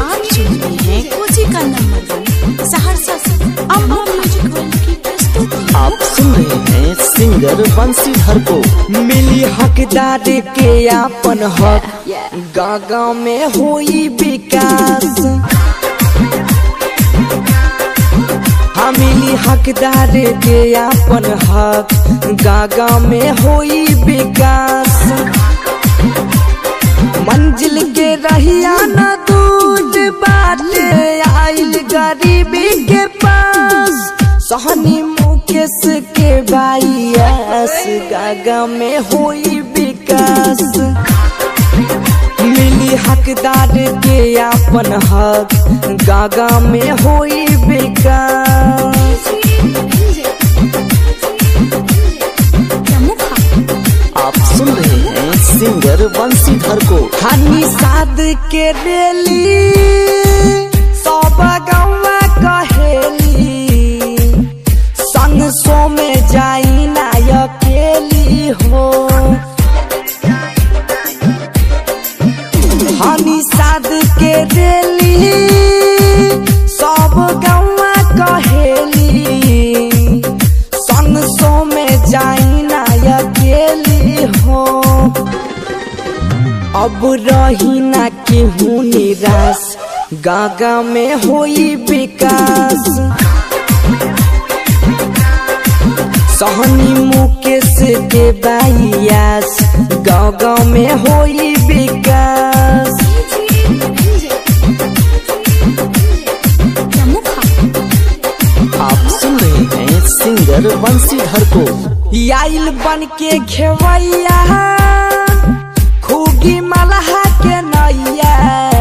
आप सुन रहे हैं कोची का नंबर वन सहरसा से अम्बा म्यूजिक वर्ल्ड की प्रस्तुति आप सुन रहे हैं सिंगर बंसीधर को मिली हकदार के आपन हक गागा में होई विकास हाँ मिली हकदार के आपन हक गागा में होई विकास मंजिल के रहिया न दूर बाटे आइल गरीबी के पास सहनी मुकेश के बाईस गागा में होई विकास मिली हकदार के आपन हक गागा में होई विकास आप सुन रहे हैं सिंगर बंसीधर को हनी साद के रेली सब गौवा कहेली संग सो में जाई ना अकेली हो हनी साद के रेली सब गौवा कहेली संग सो में जाई ना अकेली हो अब रही ना केहू निराश गागा में होई विकास सहनी मुकेश के बाइयास गाँव गाँव में होई विकास आप सुन रहे हैं सिंगर बंसीधर को आइल बन के खेवैया खूगी मलहा के नैया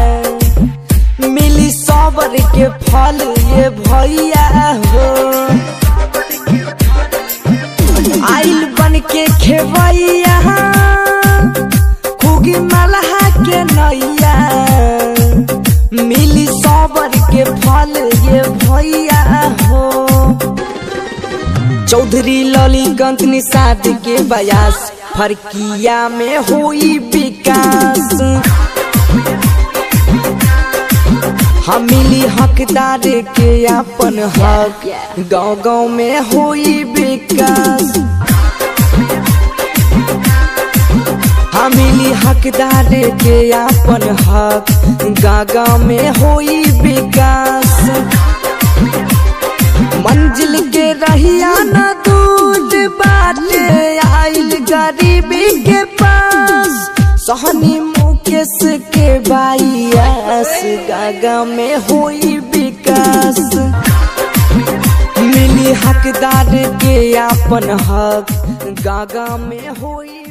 मिली सबर के फल ये भैया हो आइल बन के खेवैया खूगी मलहा के नैया मिली सबर के फल ये भैया हो चौधरी ललीगंज निषाद के बयास फरकिया में हुई विकास हम मिली हकदार के अपन हक गाँव गाँव में हुई विकास हम मिली हकदार के अपन हक गाँव गाँव में हुई विकास मंजिल के रहिया न दूर बाटे आइल गरीबी के पास सहनी मुकेश के बाईस गागा में हुई विकास मिली हकदार के आपन हक गागा में हुई